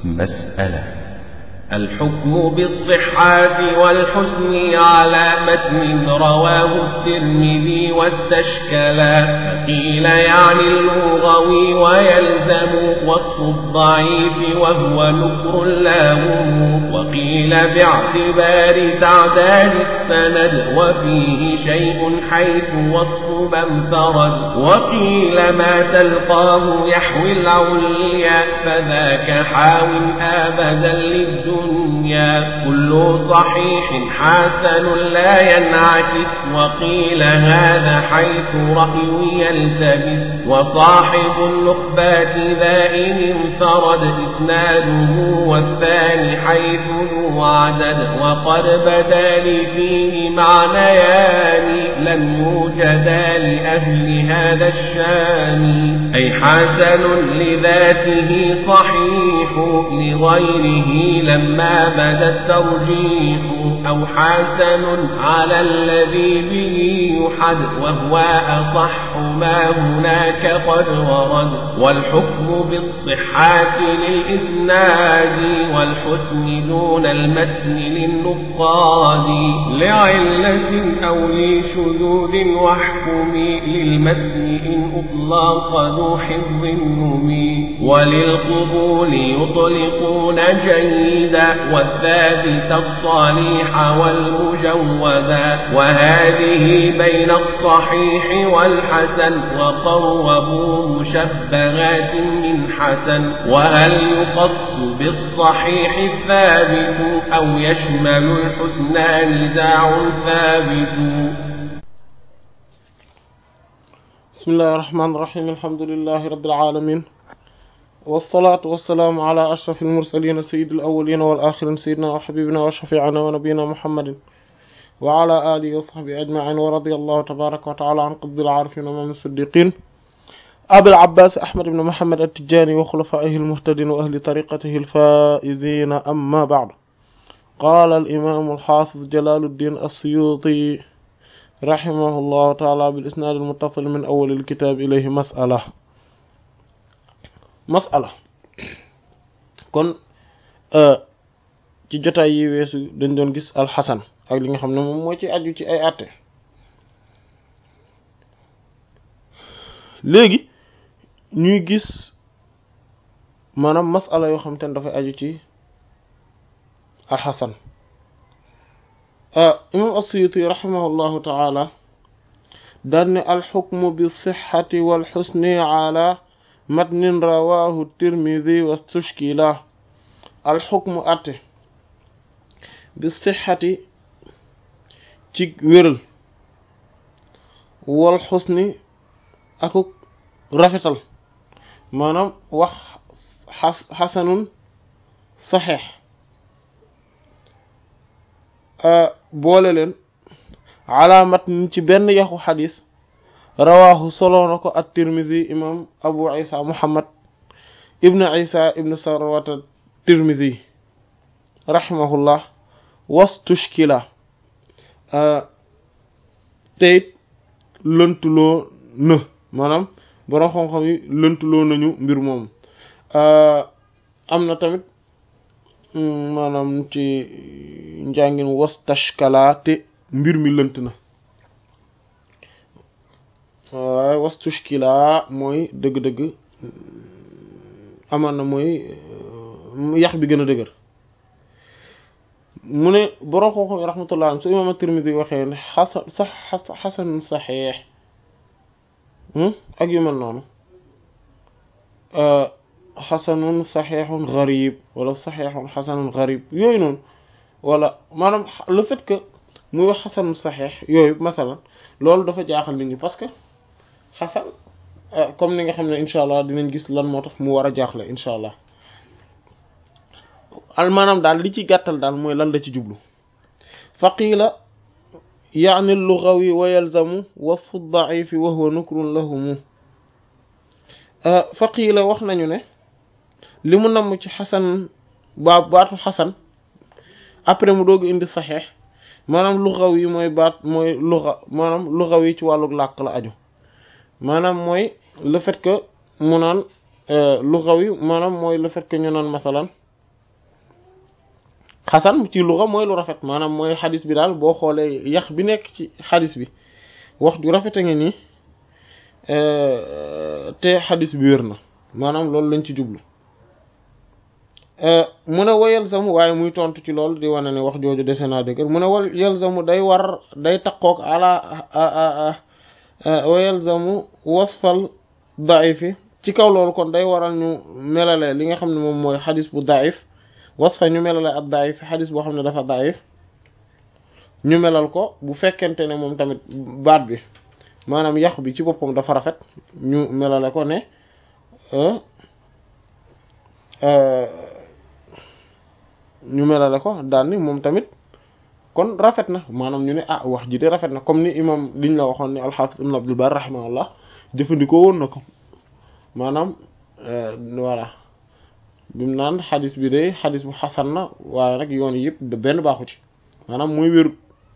مسألة الحكم بالصحة والحسن على متن رواه الترمذي واستشكلا فقيل يعني اللغوي ويلزم وصف الضعيف وهو نكر لاهم وقيل باعتبار تعداد السند وفيه شيء حيث وصف من فرد وقيل ما تلقاه يحوي العليا فذاك حاو أبدا للدنيا الدنيا كل صحيح حسن لا ينعكس وقيل هذا حيث رأي يلتبس وصاحب النخبات ذا إن انفرد إسناده والثاني حيث ذو عدد وقد بدا لي فيه معنيان لم يوجدا لأهل هذا الشان أي حسن لذاته صحيح لغيره لما بدا الترجيح أو حسن على الذي به يحد وهو أصح ما هناك قد ورد والحكم بالصحة للإسناد والحسن دون المتن للنقاد لعلة أو لشذوذ واحكم للمتن إن أطلق ذو حفظ نمي وللقبول يطلقون جيدا والثابت الصالح والمجودا وهذه بين الصحيح والحسن وقربوا مشبهات من حسن وهل يقص بالصحيح الثابت أو يشمل الحسنى نزاع ثابت بسم الله الرحمن الرحيم الحمد لله رب العالمين والصلاة والسلام على أشرف المرسلين سيد الأولين والآخرين سيدنا وحبيبنا وشفيعنا ونبينا محمد وعلى آله وصحبه أجمعين ورضي الله تبارك وتعالى عن قطب العارفين ومن الصديقين أبي العباس أحمد بن محمد التجاني وخلفائه المهتدين وأهل طريقته الفائزين أما بعد قال الإمام الحافظ جلال الدين السيوطي رحمه الله تعالى بالإسناد المتصل من أول الكتاب إليه مسألة masala kon ci jotaay yi weesu dañ doon gis alxasan ak li nga xam ne moom moo ci aju ci ay àtte léegi ñuy gis maanaam masala yoo xam te ne dafay aju ci alxasan imam as-Suyuti rahimahullahu taala daan ne alxukmu bi sixati wal xusni ala matnin rawahu tirmidi wastushkila alxukmu atte bi sixati ci wéral wal xusni akuk rafetal maanaam wax xasanun saxeex boole leen ala matnin ci benn yaxu xadis rawaahu solo na ko at tirmidi imam abu isa muhammad ibn isa ibn sarwata tirmidi rahimahullah wastushkila teyit lëntuloo në maanaam borom xam-xam yi lëntuloo nañu mbir moom am na tamit maanaam ci njàngin wastashkala te mbir mi lënt na waaye wastushkila mooy dëgg-dëgg amaan na mooy yax bi gën a dëgër mu ne borom xam-xam yi rahmatullah su imaam at-Tirmidhi waxee ne xasan sax xasanun saxiix ak yu mel noonu xasanun saxiixun garib wala saxiixun xasanun garib yooyu noonu wala maanaam le fait que muy wax xasanun saxiix yooyu masalan loolu dafa jaaxal nit ñi parce que xasan comme ni nga xam ne incha allah dinañ gis lan moo tax mu war a jaaxle incha allah al maanaam daal li ci gàttal daal mooy lan la ci jublu faqiila yaani lugawi wa yalzamu wasfu daifi wa huwa nukrun lahumu faqiila wax nañu ne li mu namm ci xasan baa baatu xasan après mu doog indi saxeex maanaam lugawi mooy baat mooy luga maanaam lugawi ci wàllu làkk la aju maanaam mooy le fait que mu naan lugawi maanaam mooy le fait que ñu naan masalan xasan ci luga mooy lu rafet maanaam mooy xadis bi daal boo xoolee yax bi nekk ci xadis bi wax ju rafet a ngi nii te xadis bi wér na maanaam loolu lañ ci jublu mu ne wa yalzamu waaye muy tontu ci loolu di wane ne wax jooju dese naa dëgër mu ne wa yalzamu day war day taqoog ala wa yalzamu wasfal daifi ci kaw loolu kon day waral ñu melale li nga xam ne moom mooy xadis bu daif wasfa ñu melale ak daif xadis boo xam ne dafa daif ñu melal ko bu fekkente ne moom tamit baat bi maanaam yàqu bi ci boppam dafa rafet ñu melale ko ne ñu melale ko daal ni moom tamit kon rafet na maanaam ñu ne ah wax ji de rafet na comme ni imam liñ la waxoon ni alxaafis ibn abdul bar rahimahullah jëfandikoo woon na ko maanaam voilà bimu naan xadis bi de xadis bu xasan na waaye nag yoon yëpp benn baaxu ci maanaam muy wéru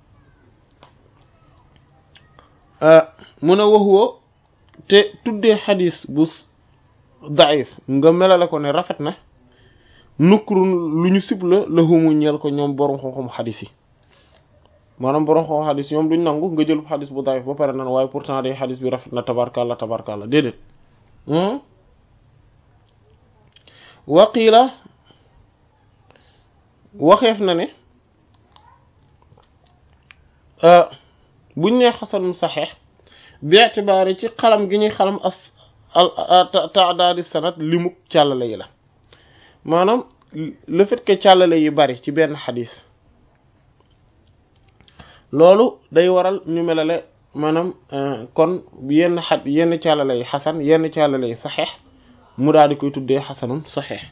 mun a waxuwa te tuddee xadis bu daif nga melale ko ne rafet na nukkurun lu ñu sib la laxumu ñeel ko ñoom borom xam-xam xadis yi maanaam borom xam xadis ñoom duñ nangu nga jël xadis bu daif ba pare nan waaye pourtant day xadis bi rafet na tabarkalla tabarkalla déedéet waqiila waxeef na ne buñ nee xasanum saxeex bi itibaari ci xalam gi ñuy xalam as taadaadi sanad limuk càllale yi la maanaam le fait que càllale yi bari ci benn xadis loolu day waral ñu melale maanaam kon yenn xad yenn càllale yi xasan yenn càllale yi saxeex mu daal di koy tuddee xasanun saxeex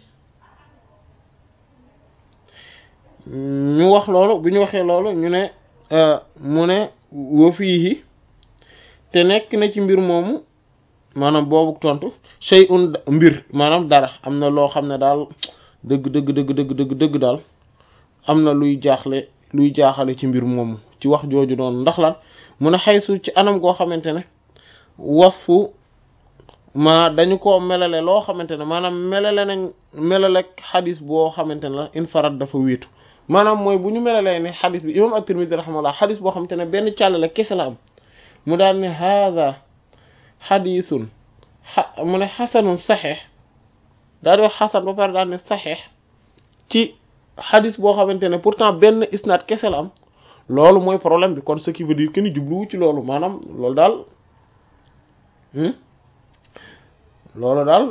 ñu wax loolu bu ñu waxee loolu ñu ne mu ne wa fiihi te nekk na ci mbir moomu maanaam boobu tontu shay'un mbir maanaam dara am na loo xam ne daal dëgg dëgg dëgg dëgg dëgg dëgg daal am na luy jaaxle luy jaaxale ci mbir moomu ci wax jooju noonu ndax lan mu ne xaysu ci anam goo xamante ne wasfu ma dañu ko melale loo xamante ne maanaam melale nañ melale xadis boo xamante ne la infarad dafa wéetu maanaam mooy bu ñu melalee ne xadis bi imam at-Tirmidhi rahimahullah xadis boo xamante ne benn càllale kese la am mu daal ne haada xadisun a mu ne xasanun saxeex daal di wax xasan ba pare daal ne saxeex ci xadis boo xamante ne pourtant benn isnaad kese la am loolu mooy problème bi kon ce qui veut dire que ni jubluwu ci loolu maanaam loolu daal loolu daal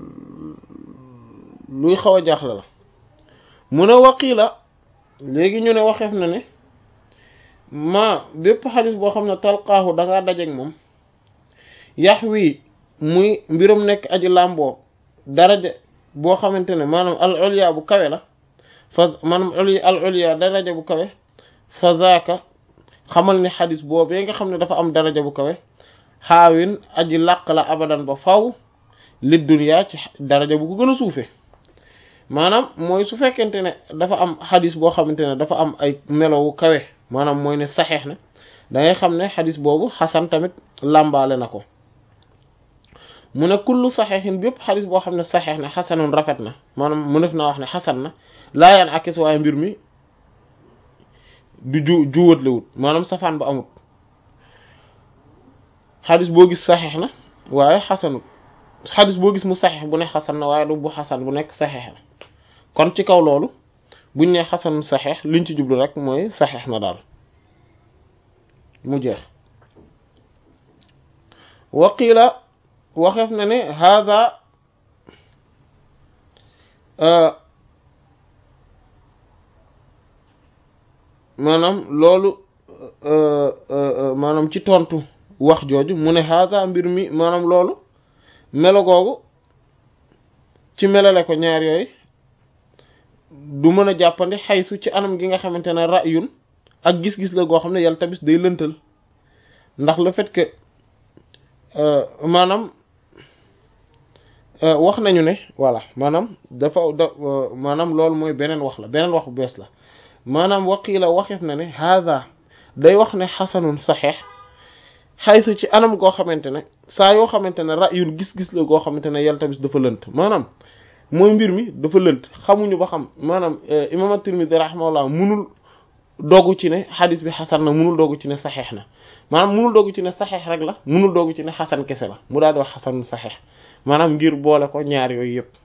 luy xaw a jaaxle la mu ne waqiila léegi ñu ne waxeef na ne ma bépp xadis boo xam ne talqaahu dangaa dajeek moom yax wi muy mbirum nekk aji làmboo daraja boo xamante ne maanaam al ulya bu kawe la fa maanaam al ulya daraja bu kawe fa zaaka xamal ne xadis boobee nga xam ne dafa am daraja bu kawe xaawin aji làq la abadan ba faw li dunya ci daraja bu ko gën a suufe maanaam mooy su fekkente ne dafa am xadis boo xamante ne dafa am ay melowu kawe maanaam mooy ne saxeex na da ngay xam ne xadis boobu xasan tamit làmbaale na ko mu ne kullu saxeexin bépp xadis boo xam ne saxeex na xasanun rafet na maanaam mu def naa wax ne xasan na laa yaan akis waaye mbir mi du ju juwat la wut maanaam safaan ba amut xadis boo gis saxeex na waaye xasanut xadis boo gis mu saxeex bu ne xasan na waaye du bu xasan bu nekk saxeex na kon ci kaw loolu buñ ne xasan saxeex liñ ci jublu rek mooy saxeex na daal mu jeex waqiila waxeef na ne hada maanaam loolu maanaam ci tontu wax jooju mu ne hada mbir mi maanaam loolu melo googu ci melale ko ñaar yooyu du mën a jàppandi xaysu ci anam gi nga xamante ne ra'yun ak gis-gis la goo xam ne yàlla tamit day lëntal ndax le fait que maanaam wax nañu ne voilà maanaam dafa da maanaam loolu mooy beneen wax la beneen wax bu bees la maanaam waqiila waxeef na ne haada day wax ne xasanun saxeex xaysu ci anam goo xamante ne saa yoo xamante ne ra'yun gis-gis la goo xamante ne yàlla tamit dafa lënt maanaam mooy mbir mi dafa lënt xamuñu ba xam maanaam imam at-Tirmidhi rahimahullah munul doogu ci ne xadis bi xasan na munul doogu ci ne saxeex na maanaam munul doogu ci ne saxeex rek la munul doogu ci ne xasan kese la mu daal di wax xasan saxeex maanaam ngir boole ko ñaar yooyu yëpp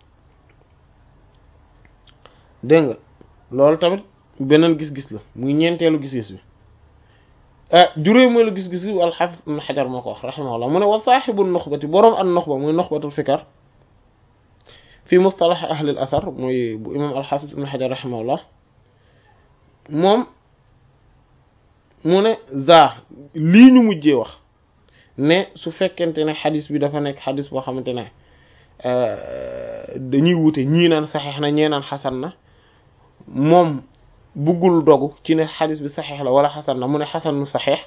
dégg nga loolu tamit beneen gis-gis la muy ñeenteelu gis-gis bi ah juróomeelu gis-gis bi al-Hafiz Ibn Hajar moo ko wax rahimahullah mu ne wa saaxibu nuxbati boroom an nuxba muy nuxbatul fikar fi mustalax ahli al athar muy bu imam al-Hafiz Ibn Hajar rahimahullah moom mu ne za lii ñu mujjee wax ne su fekkente ne xadis bi dafa nekk xadis boo xamante ne dañuy wute ñii naan saxeex na ñee naan xasan na moom buggul dogu ci ne xadis bi saxeex la wala xasan na mu ne xasan nu saxeex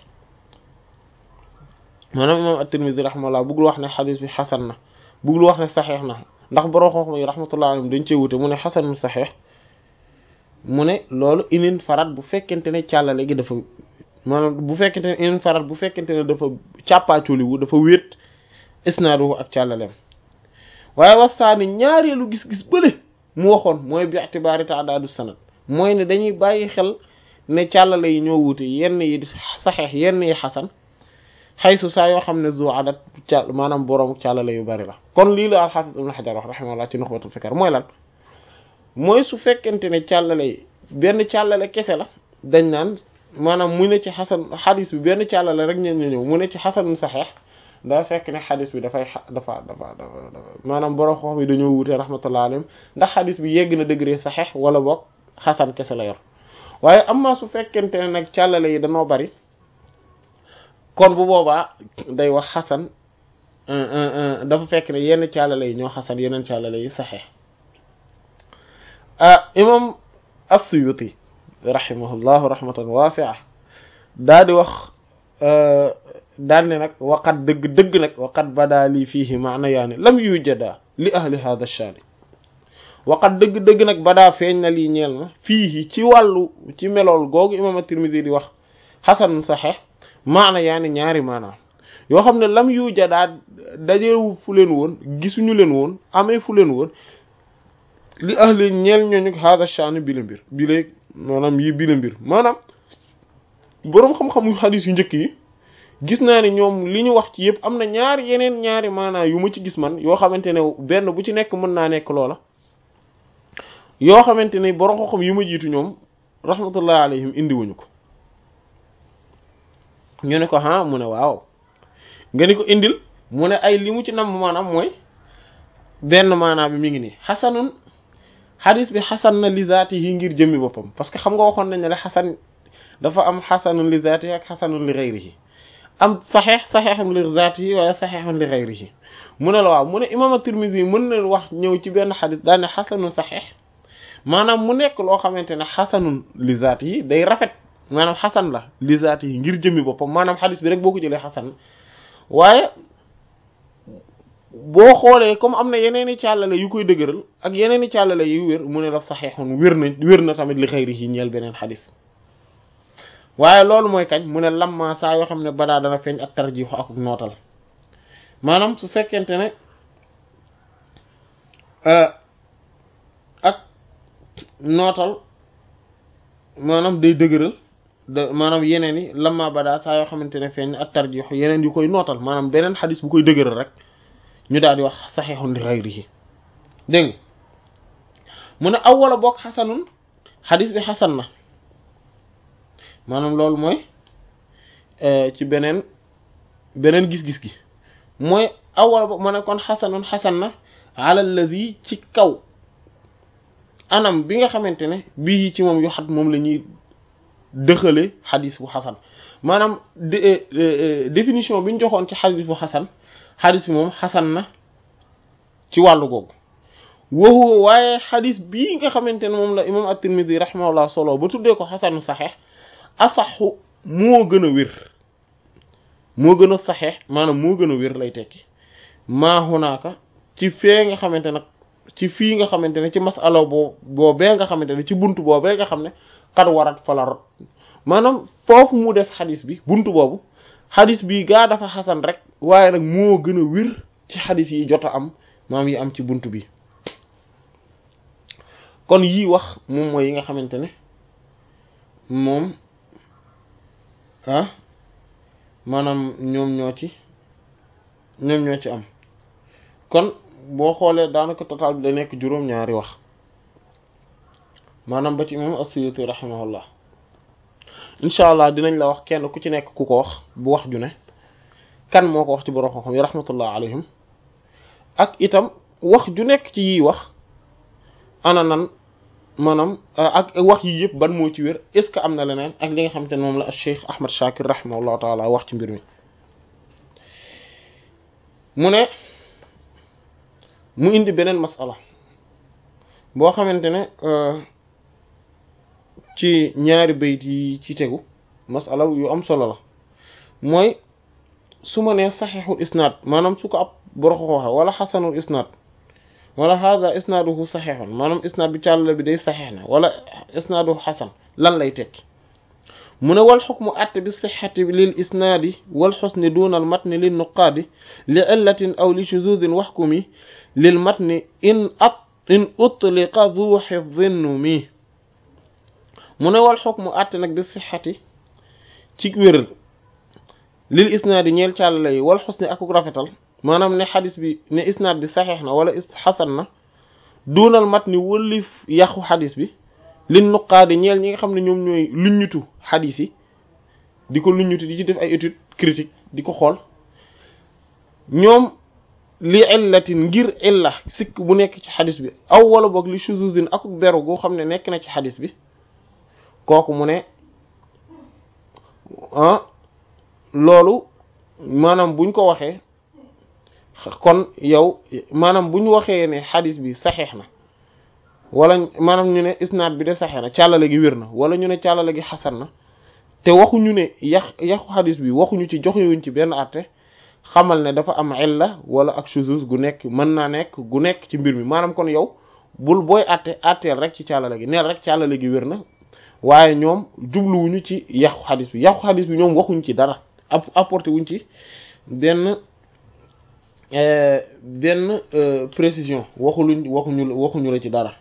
maanaam imam at-Tirmidhi rahimahullah buggul wax ne xadis bi xasan na buggul wax ne saxeex na ndax borom xam-xam yi rahmatullah alayhim dañ cee wute mu ne xasan nu saxeex mu ne loolu inin farat bu fekkente ne càllale gi dafa maanaam bu fekkente ne inin farat bu fekkente ne dafa càppaacoliwu dafa wéet isnaaduhu ak càllaleem waaye wasaani ñaareelu gis-gis bële mu waxoon mooy bi itibaari ta'dadu sanad mooy ne dañuy bàyyi xel ne càllale yi ñoo wuute yenn yi saxeex yenn yi xasan xaysu saa yoo xam ne zu adat ca maanaam borom càllale yu bari la kon lii la al-Hafiz Ibn Hajar wax rahimahullah ci Nukhbatul Fikr mooy lan mooy su fekkente ne càllale yi benn càllale kese la dañ naan maanaam mu ne ci xasan xadis bi benn càllale rek ñeen ñëw mu ne ci xasan saxeex daa fekk ne xadis bi dafay dafa dafa dafa maanaam borom xox bi dañoo wute rahmatullah alayhim ndax xadis bi yegg na degré saxeex wala boog xasan kese la yor waaye amma su fekkente ne nag càllale yi dañoo bari kon bu boobaa day wax xasan dafa fekk ne yenn càllale yi ñoo xasan yeneen càllale yi saxeex imam as-Suyuti rahimahullahu rahmatan wasi'a daa di wax daal ne nag waqat dëgg dëgg nag waqat badaa lii fiihi maana yaani lam yujada li ahli hadha ash-shani waqat dëgg dëgg nag badaa feeñ na lii ñeel na fiihi ci wàllu ci melool googu imam at-Tirmidhi di wax xasan saxeex maana yaani ñaari maanaam yoo xam ne lam yujadaa dajewu fu leen woon gisuñu leen woon amee fu leen woon li ahli ñeel ñooñu hada shani bi la mbir bi la maanaam yi bi la mbir maanaam boroom xam-xamu xadis yu njëkk yi gis naa ni ñoom li ñu wax ci yëpp am na ñaari yeneen ñaari maanaam yu ma ci gis man yoo xamante ne benn bu ci nekk mën naa nekk loola yoo xamante ne boroom xam-xam yu ma jiitu ñoom rahmatullah alayhim indiwuñu ko ñu ne ko ah mu ne waaw nga ni ko indil mu ne ay li mu ci nam maanaam mooy benn maanaam bi mi ngi nii xasanun xadis bi xasan na li zaati yi ngir jëmmi boppam parce que xam nga waxoon nañ ne la xasan dafa am xasanun li zaati yi ak xasanun li xayrihi am saxeex saxeexun li zaati yi waaye saxeexun li xayrihi mu ne la waaw mu ne imaam at-Tirmidhi mën na wax ñëw ci benn xadis daal ne xasanun saxeex maanaam mu nekk loo xamante ne xasanun li zaati yi day rafet maanaam xasan la li zaati yi ngir jëmmi boppam maanaam xadis bi rek boo ko jëlee xasan waaye boo xoolee comme am na yeneen i càllale yu koy dëgëral ak yeneen i càllale yu wér mu ne la saxeexun wér na wér na tamit li xëyri yi ñeel beneen xadis waaye loolu mooy kañ mu ne lamma saa yoo xam ne badaa dana feeñ ak tarjiixu ak nootal maanaam su fekkente ne ak nootal maanaam day dëgëral da maanaam yeneen yi lamma badaa saa yoo xamante ne feeñ ak tarjiixu yeneen yu koy nootal maanaam beneen xadis bu koy dëgëral rek ñu daal di wax saxiixun li xayrihi dégg nga mu ne aw wala boog xasanun xadis bi xasan na maanaam loolu mooy ci beneen beneen gis-gis gi mooy aw wala boog ma ne kon xasanun xasan na ala allazi ci kaw anam bi nga xamante ne bii ci moom yu xat moom la ñuy dëxale xadis bu xasan maanaam définition bi ñu joxoon ci xadis bu xasan xadis bi moom xasan na ci wàllu googu waxu waaye xadis bii nga xamante ne moom la imam at-Tirmidhi rahimahullah solo ba tuddee ko xasanu saxeex asaxu moo gën a wér moo gën a saxeex maanaam moo gën a wér lay tekki maa hunaaka ci fee nga xamante nag ci fii nga xamante ne ci masala boo boobee nga xamante ne ci buntu boobee nga xam ne xad warat fala rot maanaam foofu mu def xadis bi buntu boobu xadis bi gaa dafa xasan rek waaye nag moo gën a wér ci xadis yi jot a am maam yi am ci buntu bi kon yii wax moom mooy yi nga xamante ne moom ah maanaam ñoom ñoo ci ñoom ñoo ci am kon boo xoolee daanaka total bi da nekk juróom-ñaari wax maanaam ba ci imam as-Suyuti rahimahullah incha allah dinañ la wax kenn ku ci nekk ku ko wax bu wax ju ne kan moo ko wax ci borom xam-xam yi rahmatullah alayhim ak itam wax ju nekk ci yiy wax ana nan maanaam ak wax yi yëpp ban moo ci wér est ce que am na leneen ak li nga xamante ne moom la Cheikh Ahmad Shakir rahimahullahu taala wax ci mbir mi mu ne mu indi beneen masala boo xamante ne ci ñaari bayit yi ci tegu masala yu am solo la mooy su ma nee saxiixul isnaad maanaam su ko ab boroxo waxe wala xasanul isnaad wala hada isnaaduhu saxiixun maanaam isnaad bi càll bi day saxiix na wala isnaaduhu xasan lan lay tekki mu ne wal xukmu atte bi sixati lil isnaadi wal xusni duna al matni lil nuqaadi li illatin aw li shuzuzin waxkumi lil matni in at in utliqa du xifdin mi mu ne wal xukmu atte nag bi sixati ci wéral lil isnaadi ñeel càll yi wal xusni akuk rafetal maanaam ne xadis bi ne isnaad bi saxeex na wala xasan na duunal mat ni wëlif yàqu xadis bi lin nuqaadi ñeel ñi nga xam ne ñoom ñooy luññutu xadis yi di ko luññutu di ci def ay étude critique di ko xool ñoom li illatin ngir illa sikk bu nekk ci xadis bi aw wala boog li shuzuzin akuk beru goo xam ne nekk na ci xadis bi kooku mu ne ah loolu maanaam buñ ko waxee kon yow maanaam bu ñu waxee ne xadis bi saxeex na wala maanaam ñu ne isnaad bi de saxeex na càllale gi wér na wala ñu ne càllale gi xasan na te waxuñu ne yax yaxu xadis bi waxuñu ci joxewuñ ci benn àtte xamal ne dafa am illa wala ak shuzuz gu nekk mën naa nekk gu nekk ci mbir mi maanaam kon yow bul booy àtte àtteel rek ci càllale gi neel rek càllale gi wér na waaye ñoom jubluwuñu ci yaxu xadis bi yaxu xadis bi ñoom waxuñ ci dara apporté wuñ ci benn benn précision waxuluñ waxuñu waxuñu la ci dara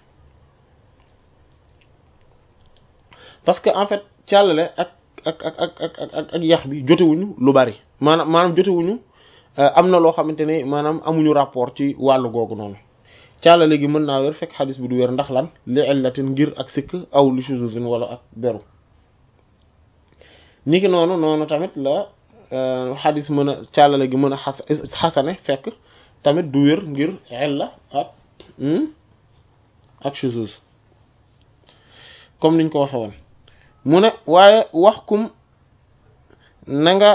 parce que en fait càllale ak ak ak ak ak ak ak yax bi jotewuñu lu bari maanaam maanaam jotewuñu am na loo xamante ne maanaam amuñu rapport ci wàllu googu noonu càllale gi mën naa wér fekk xadis bi du wér ndax lan li illatin ngir ak sikk aw li shuzuzin wala ak beru niki noonu noonu tamit la xadis mën a càllale gi mën a xas xasane fekk tamit du wér ngir illa ak ak shuzuz comme niñ ko waxe woon mu ne waaye wax kum na nga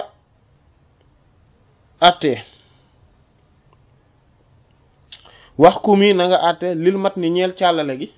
àttee wax kum yi na nga àttee lil mat ni ñeel càllale gi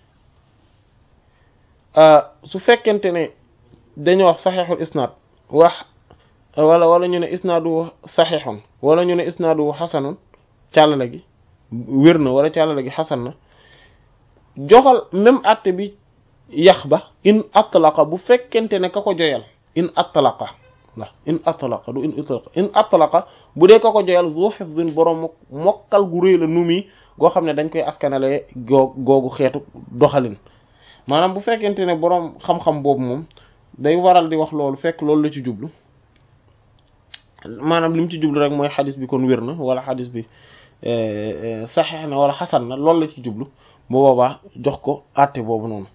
su fekkente ne dañoo wax saxeexul isnaad wax wala wala ñu ne isnaadu saxiixun wala ñu ne isnaadu xasanun càllale gi wér na wala càllale gi xasan na joxal même àtte bi yax ba in atlaqa bu fekkente ne ka ko joyal in atlaqa la in atlaqa du in itlaqa in atlaqa bu dee ka ko joyal zu hifdin borom mokkal gu réy la nu mi goo xam ne dañ koy askanale goo googu xeetu doxalin maanaam bu fekkente ne borom xam-xam boobu moom day waral di wax loolu fekk loolu la ci jublu maanaam li mu ci jublu rek mooy xadis bi kon wér na wala xadis bi saxeex na wala xasan na loolu la ci jublu bu boobaa jox ko àtte boobu noonu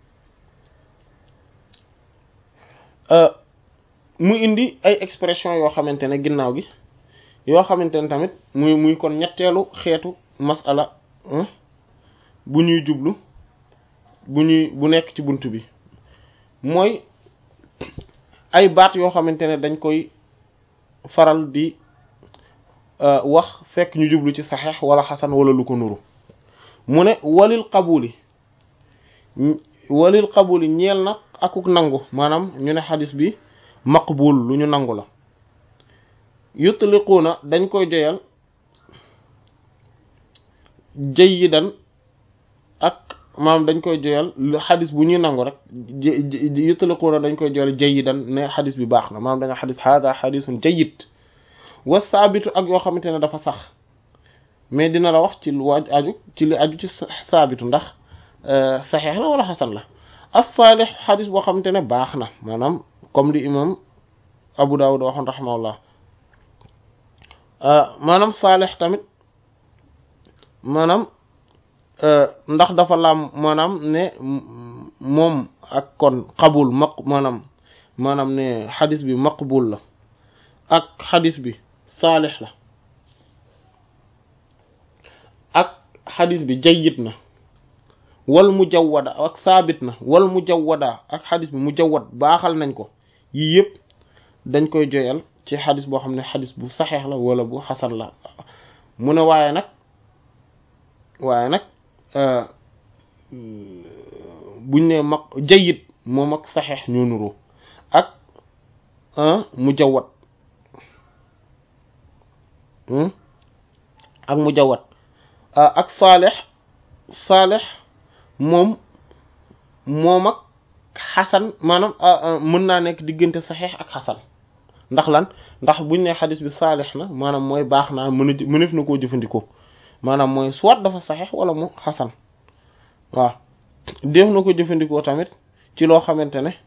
mu indi ay expression yoo xamante ne ginnaaw gi yoo xamante ne tamit muy muy kon ñetteelu xeetu masala bu ñuy jublu bu ñuy bu nekk ci bunt bi mooy ay baat yoo xamante ne dañ koy faral di wax fekk ñu jublu ci saxeex wala xasan wala lu ko nuru mu ne walil qabuli walil qabuli ñeel na akuk nangu maanaam ñu ne xadis bi maqbul lu ñu nangu la yutliquuna dañ koy joyal jayidan ak maanaam dañ koy joyal xadis bu ñuy nangu rek yutliquuna dañ koy joyal jayidan ne xadis bi baax na maanaam da nga xadis hada xadisun jayid wa saabitu ak yoo xamante ne dafa sax mais dina la wax ci lu aju ci li aju ci saabitu ndax saxeex la wala xasan la as-saalih xadis boo xamante ne baax na maanaam comme li imam Abu Dawud waxoon rahimahullah maanaam saalih tamit maanaam ndax dafa laam maanaam ne moom ak kon qabul maq maanaam maanaam ne xadis bi maqbul la ak xadis bi saalix la ak xadis bi jayyid na wal mujawwada ak saabit na wal mujawwada ak xadis bi mujawwad baaxal nañ ko yii yëpp dañ koy joyal ci xadis boo xam ne xadis bu saxeex la wala bu xasan la mu ne waaye nag waaye nag buñ ne mag jayyid moom ak saxeex ñoo nuroo ak mujawwad ak mujawwad ak saalix saalix moom moom ak xasan maanaam mën naa nekk diggante saxeex ak xasan ndax lan ndax buñ ne xadis bi saalix na maanaam mooy baax naa mën a mënef na koo jëfandikoo maanaam mooy soit dafa saxeex wala mu xasan waaw def na ko jëfandikoo tamit ci loo xamante ne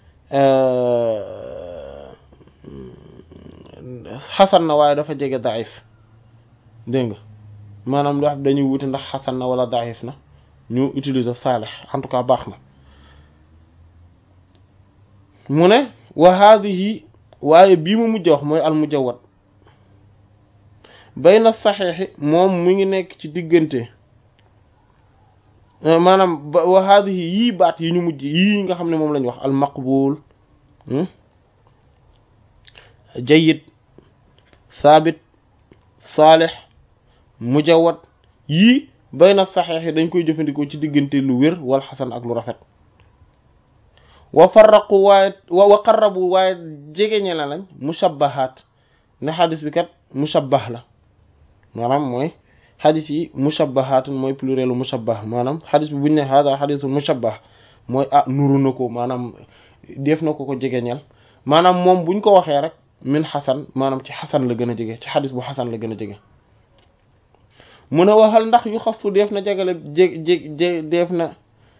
xasan na waaye dafa jege daif dégg nga maanaam lu wax dañuy wuti ndax xasan na wala daif na ñu utiliser saalix en tout cas baax na mu ne wa haadihi waaye bii mu mujj wax mooy al mujawwad bayna saxiixi moom mu ngi nekk ci diggante maanaam wa haadihi yii baat yi ñu mujj yii nga xam ne moom lañu wax al maqbul jayyid saabit saalix mujawwad yii bayna saxiix yi dañ koy jëfandikoo ci diggante lu wér wal xasan ak lu rafet wa farraqu waaye wa qarrabu waaye jegeñe la lañ mushabbahaat ne xadis bi kat mushabbah la maanaam mooy xadis yi mushabbahaatun mooy plurielu mushabbah maanaam xadis bi buñu ne hada xadisul mushabbah mooy ah nuru na ko maanaam def na ko ko jegeñal maanaam moom buñ ko waxee rek min xasan maanaam ci xasan la gën a jege ci xadis bu xasan la gën a jege mu ne waxal ndax yu xasu def na jagale jég jég def na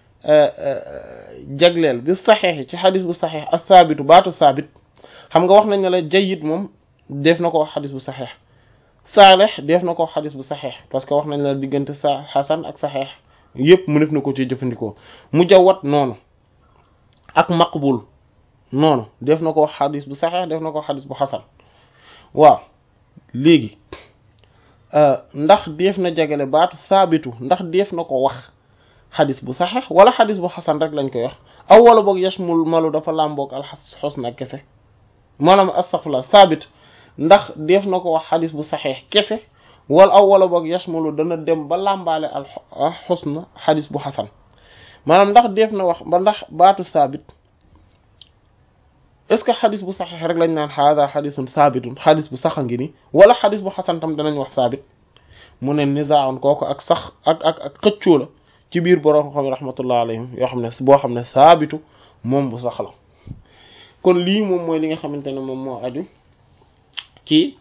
jagleel bi saxeex ci xadis bu saxeex ak saabitu baatu saabit xam nga wax nañ ne la jayyid moom def na ko wax xadis bu saxeex saalix def na ko wax xadis bu saxeex parce que wax nañ la diggante sa xasan ak saxeex yépp mu def na ko ci jëfandikoo mujawwad noonu ak maqbul noonu def na ko wax xadis bu saxeex def na ko wax xadis bu xasan waaw léegi ndax def na jagale baatu saabitu ndax def na ko wax xadis bu saxeex wala xadis bu xasan rek lañ koy wax aw wala boog yashmul malu dafa làmboog alxas xusna kese maanaam astaghfirullah saabit ndax def na ko wax xadis bu saxeex kese wala aw wala boog yashmulu dana dem ba làmbaale al xusna xadis bu xasan maanaam ndax def na wax ba ndax baatu saabit est ce que xadis bu saxeex rek lañ naan hada xadisun saabitun xadis bu sax a ngi ni wala xadis bu xasan tam danañ wax saabit mu ne nizaaun kooku ak sax ak ak ak xëccoo la ci biir borom xam rahmatullah alayhim yoo xam ne boo xam ne saabitu moom bu sax la kon lii moom mooy li nga xamante ne moom moo aju ci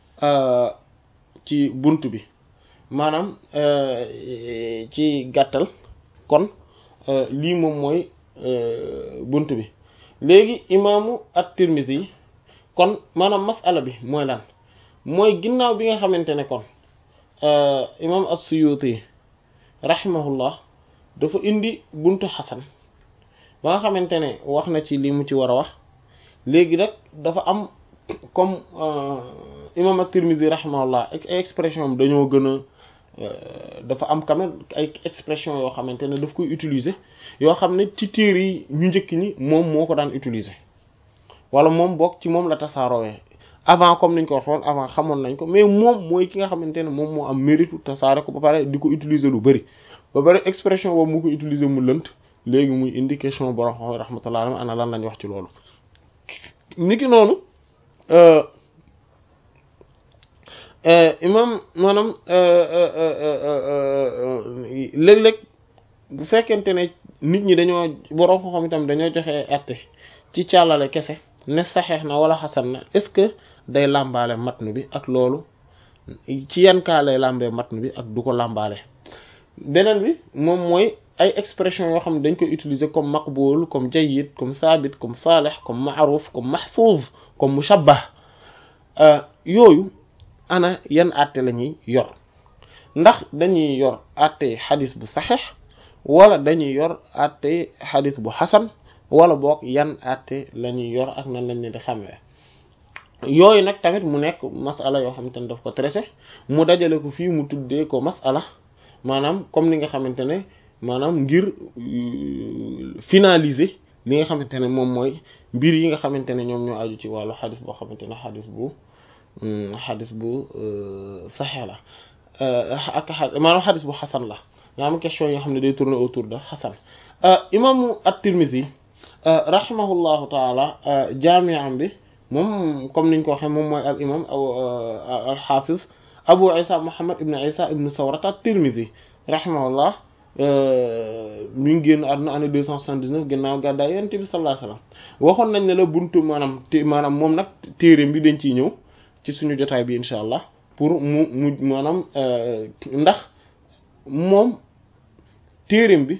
ci bunt bi maanaam ci gàttal kon lii moom mooy bunt bi léegi imaamu at-Tirmidhi kon maanaam masala bi mooy lan mooy ginnaaw bi nga xamante ne kon imaam as-Suyuti rahimahullah dafa indi buntu xasan ba nga xamante ne wax na ci li mu ci war a wax léegi nag dafa am comme imam at-Tirmidhi rahimahullah ay expression dañoo gën a dafa am quand même ay expression yoo xamante ne daf koy utiliser yoo xam ne ci téere yi ñu njëkk ñi moom moo ko daan utiliser wala moom bokk ci moom la tasaaroowee avant comme niñ ko waxoon avant xamoon nañ ko mais moom mooy ki nga xamante ne moom moo am mérite tasaare ko ba pare di ko utiliser lu bari ba pare expression boobu mu ko utiliser mu lënt léegi muy indi question borom xam rahmatullah alayhi ana lan lañ wax ci loolu niki noonu imam maanaam léeg-léeg bu fekkente ne nit ñi dañoo borom xam itam dañoo joxe àtte ci càllale kese ne saxeex na wala xasan na est-ce que day làmbaale matn bi ak loolu ci yan kaa lay làmbee matn bi ak du ko làmbaale beneen bi moom mooy ay expression yoo xam ne dañ koy utiliser comme maqbul comme jayyid comme saabit comme saalih comme ma'ruf comme mahfuz comme mushabbah yooyu ana yan àtte la ñuy yor ndax dañuy yor àtte xadis bu saxeex wala dañuy yor àtte xadis bu xasan wala boog yan àtte la ñuy yor ak nan lañ leen di xamee yooyu nag tamit mu nekk masala yoo xamante ne daf ko traité mu dajale ko fii mu tuddee ko masala maanaam comme ni nga xamante ne maanaam ngir finaliser li nga xamante ne moom mooy mbir yi nga xamante ne ñoom ñoo aju ci wàllu xadis boo xamante ne xadis bu xadis bu saxee la ak maanaam xadis bu xasan la nga am question yoo xam ne day tourner autour de xasan imaamu at-Tirmidhi rahimahullahu taala jaami'am bi moom comme niñ ko waxee moom mooy al imam al xaafiz abu isa muhammad ibn isa ibn sawrat at-Tirmidhi rahimahullah mi ngi génn àdduna année deux cent soixante-dix-neuf ginnaaw gàddaay yonent bi sallallahu alayhi wasallam waxoon nañ ne la buntu maanaam te maanaam moom nag téereem bi dañ ciy ñëw ci suñu jotaay bi incha allah pour mu mu maanaam ndax moom téereem bi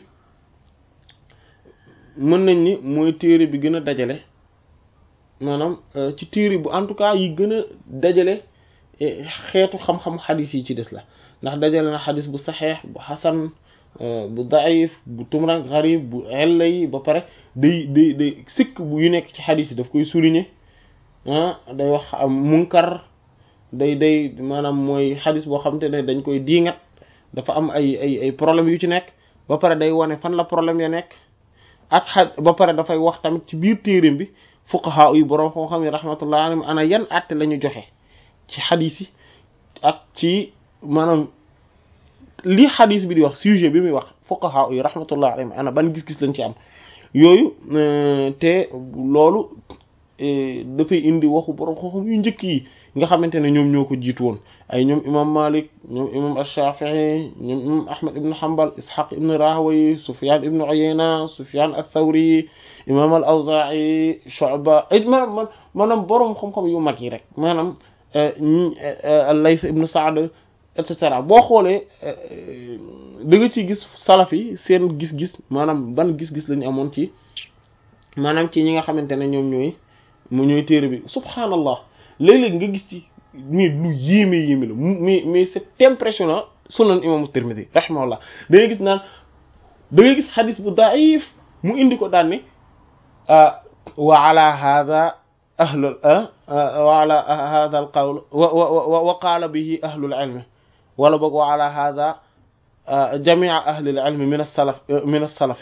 mën nañ ni mooy téere bi gën a dajale maanaam ci téere bu en tout cas yi gën a dajale xeetu xam-xam xadis yi ci des la ndax dajale na xadis bu saxeex bu xasan bu daif bu tumran xarib bu ella yi ba pare day day day sikk bu yu nekk ci xadis yi daf koy souligner ah day wax munkar day day maanaam mooy xadis boo xamante ne dañ koy diingat dafa am ay ay ay problème yu ci nekk ba pare day wane fan la problème ya nekk ak xa ba pare dafay wax tamit ci biir téereem bi fuqaha yi boroom xam xam yi rahmatullah alayhim ana yan àtte la ñu joxe ci xadis yi ak ci maanaam li xadis bi di wax sujet bi muy wax fuqaha yi rahmatullah alayhim ana ban gis-gis lañ ci am yooyu te loolu dafay indi waxu boroom xam-xam yu njëkk yi nga xamante ne ñoom ñoo ko jiitu woon ay ñoom imam malik ñoom imam ash-shafi'i ñoom imam ahmad ibn hanbal ishaq ibn rahawayh sufyan ibn uyayna sufyan ath-thawri imam al-awza'i shu'ba maanaam maanaam boroom xam-xam yu mag yi rek maanaam al-layth ibn sa'd et cetera boo xoolee da nga ciy gis salaf yi seen gis-gis maanaam ban gis-gis lañu amoon ci maanaam ci ñi nga xamante ne ñoom ñooy mu ñooy téere bi subhanallah léeg-léeg nga gis ci mais lu yéeme yéeme la mais mais c'est impressionnant sunan imam Tirmidhi rahimahullah da ngay gis naan da ngay gis xadis bu daif mu indi ko daan ne wa ala hadha ahlul wa ala hadha al qawl wa wa qaala bihi ahlul ilm wala boog wa ala hadha jami'a ahlil ilm min as-salaf min as-salaf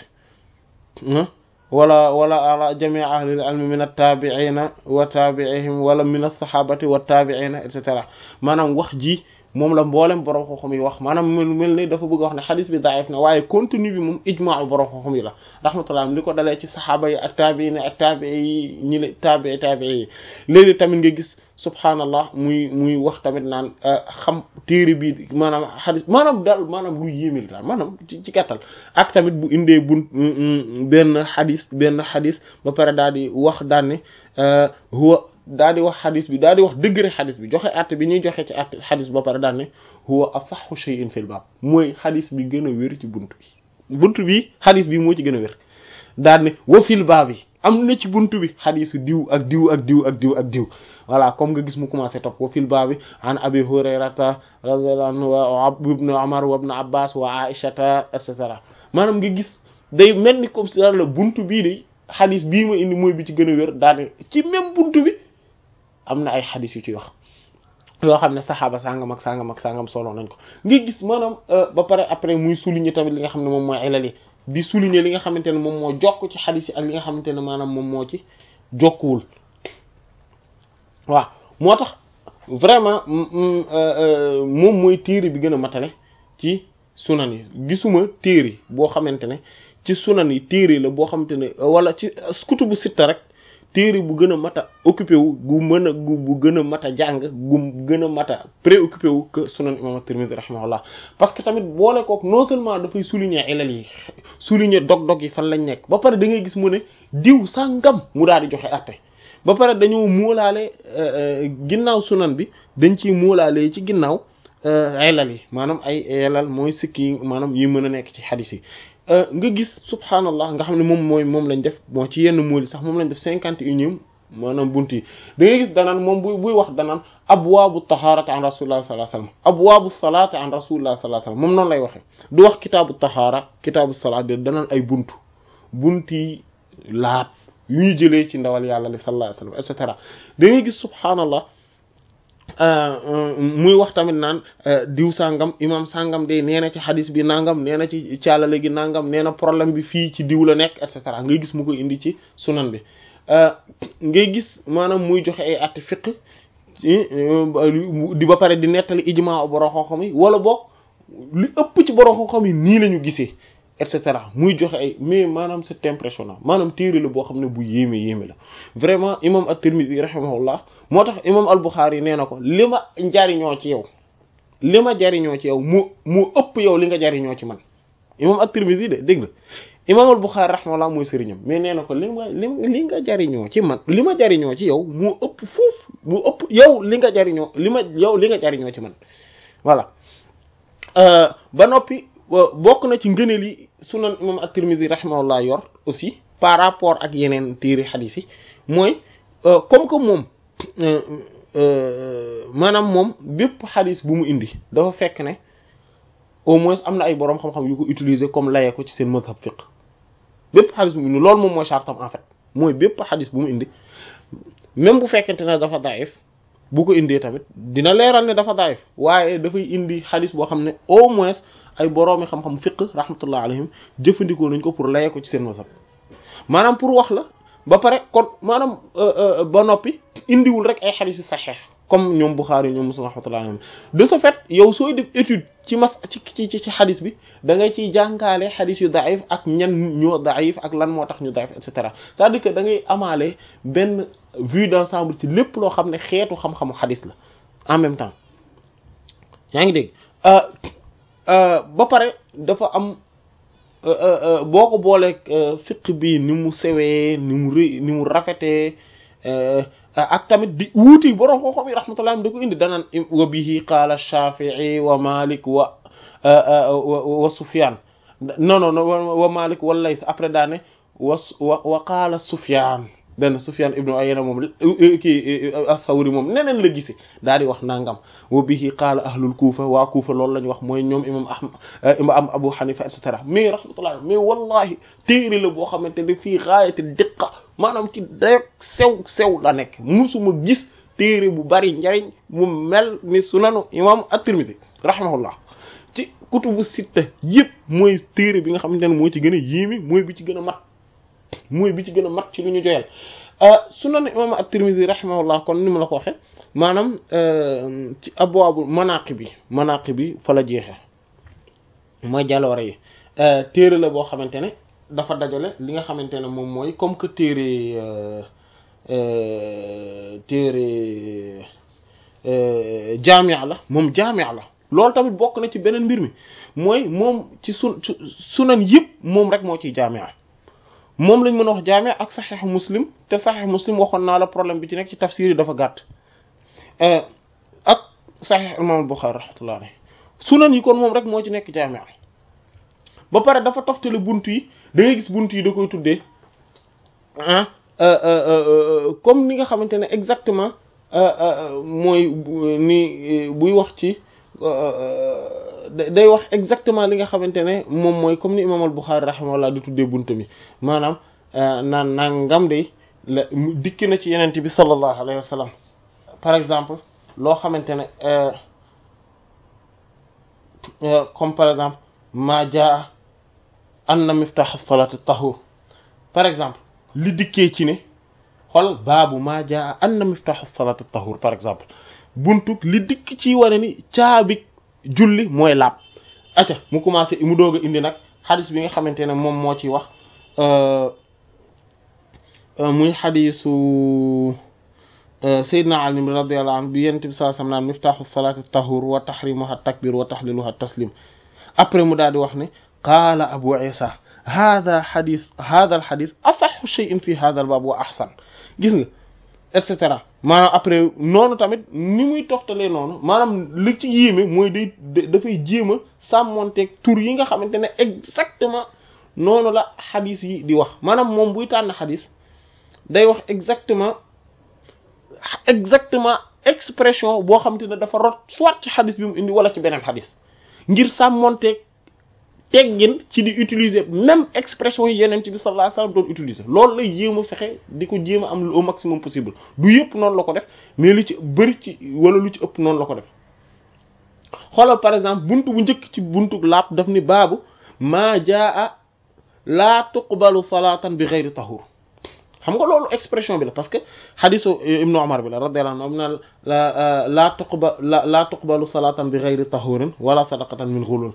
wala wala ala jamii ahlil ilmi min at-tabi'ina wa tabi'ihim wala min as-sahabati wa tabi'ina et cetera maanaam wax ji moom la mboolem borom xam-xam yi wax maanaam mel mel ni dafa bëgg wax ne xadis bi daif na waaye contenu bi moom ijmaa borom xam-xam yi la rahmatullah li ko dalee ci saxaaba yi ak tabi'ina ak tabi'i yi ñi la tabi'i tabi'i yi léegi tamit nga gis subhanallah muy muy wax tamit naan xam téere bi maanaam xadis maanaam daal maanaam lu yéeme la daal maanaam ci ci gàttal ak tamit bu indee bun benn xadis benn xadis ba pare daal di wax daan ne huwa daal di wax xadis bi daal di wax degré xadis bi joxe àtte bi ñuy joxe ci àtte xadis ba pare daan ne huwa asahhu shay'in fil baab mooy xadis bi gën a wér ci bunt bi bunt bi xadis bi moo ci gën a wér daal ne wa fil baab yi am na ci buntu bi xadisu diw ak diw ak diw ak diw ak diw voilà comme nga gis mu commencé topp wa fil baabi an abi hurayrata radiyallahu anhu wa ibn umar wa ibn abbas wa aishata et cetera maanaam nga gis day mel ni comme si daal la buntu bii de xadis bii ma indi mooy bi ci gën a wér daal ci même buntu bi am na ay xadis yu ci wax yoo xam ne saxaaba sangam ak sangam ak sangam solo nañ ko nga gis maanaam ba pare après muy souligner tamit li nga xam ne moom mooy ilal yi di souligner li nga xamante ne moom moo jokk ci xadis yi ak li nga xamante ne maanaam moom moo ci jokkuwul waaw moo tax vraiment moom mooy téere bi gën a matale ci sunan yi gisuma téere boo xamante ne ci sunan yi téere la boo xamante ne wala ci kutubu sitta rek téere bu gën a mat a occupé wu gu mën a gu bu gën a mat a jàng gu gën a mat a préoccupé wu que sunan imam at-Tirmidhi rahimahullah parce que tamit boole kook non seulement dafay souligner ilal yi souligner dog-dog yi fan lañ nekk ba pare da ngay gis mu ne diw sàngam mu daal di joxe atte ba pare dañoo muulaale ginnaaw sunan bi dañ ciy muulaale ci ginnaaw ilal yi maanaam ay ilal mooy sikki yi maanaam yi mën a nekk ci xadis yi nga gis subhanallah nga xam ne moom mooy moom lañ def bon ci yenn mooli sax moom lañ def cinquante et unième maanaam bunt yi da ngay gis danaan moom buy buy wax danaan abwaabu taharati an rasulillah sallallahu alayhi wasallam abwaabu salati an rasulillah sallallahu alayhi wasallam moom noonu lay waxe du wax kitaabu tahara kitaabu salat de danaan ay buntu bunt yi laat yu ñu jëlee ci ndawal yàlla li sallallahu alayhi wasallam et cetera da ngay gis subhanallah muy wax tamit naan diw sàngam imam sàngam de nee na ci xadis bi nangam nee na ci caalale gi nangam nee na problème bi fii ci diw la nekk et cetera ngay gis mu koy indi ci sunan bi ngay gis maanaam muy joxe ay atti fiq di ba pare di nettali ijmaa borom xam-xam yi wala boog li ëpp ci borom xam-xam yi nii la ñu gisee et cetera muy joxe ay mais maanaam c'est impressionnant maanaam téere la boo xam ne bu yéeme yéeme la vraiment imam at-Tirmidhi rahimahullah moo tax imam al-Bukhari nee na ko li ma jariñoo ci yow li ma jariñoo ci yow mu mu ëpp yow li nga jariñoo ci man imam at-Tirmidhi de dégg nga imam al-Bukhari rahimahullah mooy sëriñam mais nee na ko li ma li li nga jariñoo ci man li ma jariñoo ci yow mu ëpp foofu mu ëpp yow li nga jariñoo li ma yow li nga jariñoo ci man voilà ba noppi bokk na ci ngëneel yi sunan imam at-Tirmidhi rahimahullah yor aussi par rapport ak yeneen téere xadiis yi mooy comme que moom maanaam moom bépp xadiis bu mu indi dafa fekk ne au moins am na ay boroom xam-xam yu ko utiliser comme layee ko ci seen mazhab fiqh bépp xadis bu mu indi loolu moom mooy chartam en fait mooy bépp xadis bu mu indi même bu fekkente ne dafa daif bu ko indee tamit dina leeral ne dafa daif waaye dafay indi xadis boo xam ne au moins ay boroomi xam-xam fiqh rahmatullah alayhim jëfandikoo nañ ko pour layee ko ci seen mazhab maanaam pour wax la ba pare kon maanaam ba noppi indiwul rek ay xadis yu saxeex comme ñoom Bukhari ñoom Muslim rahmatullah alayhim de ce fait yow sooy def étude ci mas ci ci ci xadis bi da ngay ciy jàngaale xadis yu daif ak ñan ñoo daif ak lan moo tax ñu daif et cetera c'est-à-dire que da ngay amaale benn vue d'ensemble ci lépp loo xam ne xeetu xam-xamu xadis la en même temps yaa ngi dégg ba pare dafa am boo ko booleeg fiq bi ni mu sewee ni mu rëy ni mu rafetee ak tamit di wuuti borom xam-xam yi rahmatullah da ko indi danaan wa bihi qaala Shafi'i wa Malik wa wa Sufyan non non wa Malik wa Layth après daane wa wa qaala Sufyan benn Sufyan ibnu Uyayna moom kii as-Sawri moom neneen la gisee daal di wax nangam wa bihi qaala ahlul Kufa waa Kufa loolu la ñu wax mooy ñoom imam Ahmad imam Abu Hanifa et cetera mais rahmatullah mais wallahi téere la boo xamante ne fii gaayati diqqa maanaam ci dayog sew sew la nekk musuma gis téere bu bari njariñ mu mel ni sunanu imam at-Tirmidhi rahimahullah ci kutubu sitta yëpp mooy téere bi nga xamante ne moo ci gën a yéemi mooy bi ci gën a mat mooy bi ci gën a mat ci lu ñu joyal sunan imam at-Tirmidhi rahimahullah kon ni mu la ko waxe maanaam ci abwaabu manaqib bi manaqib bi fa la jeexe mooy jàlloore yi téere la boo xamante ne dafa dajale li nga xamante ne moom mooy comme que téere téere jaamia la moom jaamia la loolu tamit bokk na ci beneen mbir mi mooy moom ci sun sunan yëpp moom rek moo ciy jaamia moom lañ mën a wax jaamia ak saxiix muslim te saxiix muslim waxoon naa la problème bi ci nekk ci tafsir yi dafa gàtt ak saxiix imam Buxaari rahmatullah alayhi sunan yi kon moom rek moo ci nekk jaamia ba pare dafa toftale bunt yi da ngay gis bunt yi da koy tuddee ah comme ni nga xamante ne exactement mooy ni buy wax ci day wax exactement li nga xamante ne moom mooy comme ni imam al Bukhari rahimahullah di tuddee bunt mi maanaam naan nangam de la dikki na ci yenent bi sallallahu alayhi wa sallam par exemple loo xamante ne comme par exemple ma jaa anna miftah as-salati tahur par exemple li dikkee ci ne xool baabu maa jaa anna miftah as-salati tahur par exemple buntu li dikk ci wane ni caabi julli mooy laab acca mu commencé mu doog a indi nag xadis bi nga xamante ne moom moo ci wax muy xadisu Seydina Ali radiyallahu anhu bi yonent bi sallallahu alayhi wasallam naan miftahu as-salati tahur wa tahrimuha at-takbir wa tahliluha at-taslim après mu daal di wax ne qaala abu isa hada xadis hada al xadis asaxu cheyin fi hada al baab wa ahsan gis nga et cetera maanaam après noonu tamit ni muy toftalee noonu maanaam li ci yéeme mooy day dafay jéem a sàmmonteeg tur yi nga xamante ne exactement noonu la xadis yi di wax maanaam moom buy tànn xadis day wax exactement exactement expression boo xam te ne dafa rot soit ci xadis bi mu indi wala ci beneen xadis ngir sàmmonteeg teggin ci di utiliser même expression yi yeneen bi sallallahu alayhi wasallam doon utiliser loolu lay jéem a fexe di ko jéem a am au maximum possible du yëpp noonu la ko def mais lu ci bëri ci wala lu ci ëpp noonu la ko def xoolal par exemple buntu bu njëkk ci buntu laab daf ni baabu maa jaa laa tuqbalu salatan bi ghayri tahur xam nga loolu expression bi la parce que xadisu ibnu umar bi la radiyallahu anhu na la laa tuqba la laa tuqbalu salatan bi ghayri tahurin wala sadaqatan min ghulul